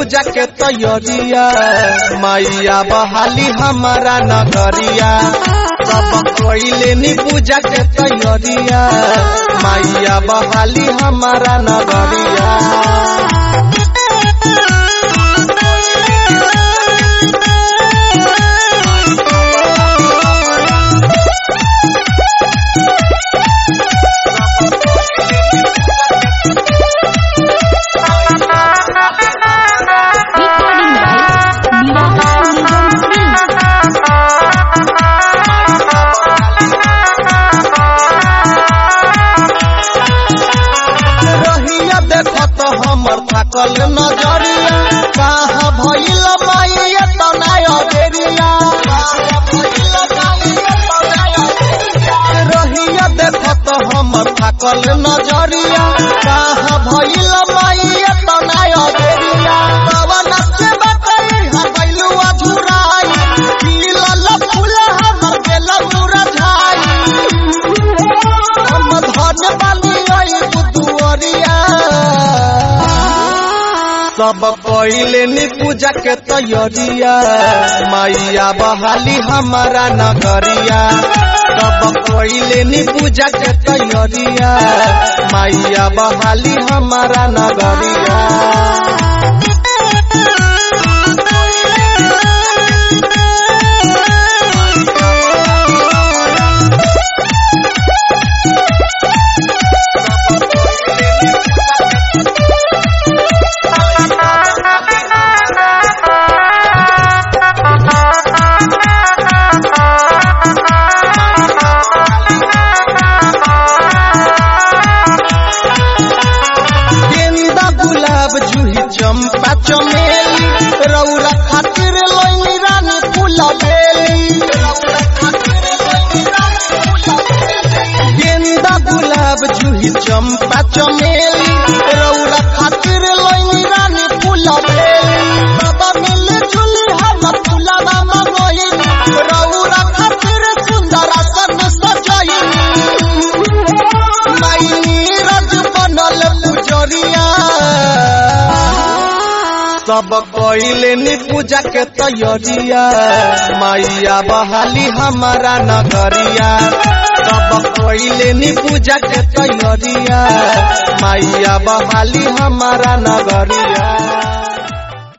पूजा के तैयारिया मैया बहाली हमारा नगरिया सब कोइले नी पूजा के तैयारिया मैया बहाली हमारा नगरिया Recording by Niraha Nigam Singh. रहिया देखत हमर थाकल नजरिया कहाँ भइल माइया तनाय देरिया रहिया देखत हमर थाकल नजरिया कहाँ भइल माइया तनाय देरिया पवन से बकरी हबैलु अधुराई खिलल फूल हमर गेल मुरझाई हम धन बानी आई बुदुअरिया सब पहिले नी पूजा के तैयारिया मैया बहाली हमारा नगरिया सब पहिले नी पूजा के तैयारिया मैया बहाली हमारा नगरिया गेंदा गुलाब जूही चंपा चमेली रौरा खातिर लोई रानी फूल बेली गेंदा गुलाब जूही चंपा चमेली रौरा खातिर लोई रानी फूल बेली बाबा मिले झूली हम फूलवा मंगोई रौरा खातिर सुंदर सन सजाई माई नीरज बनल पुजरिया सब कोइले नी पूजा के तैयारिया मैया बहाली हमारा नगरिया सब कोइले नी पूजा के तैयारिया मैया बहाली हमारा नगरिया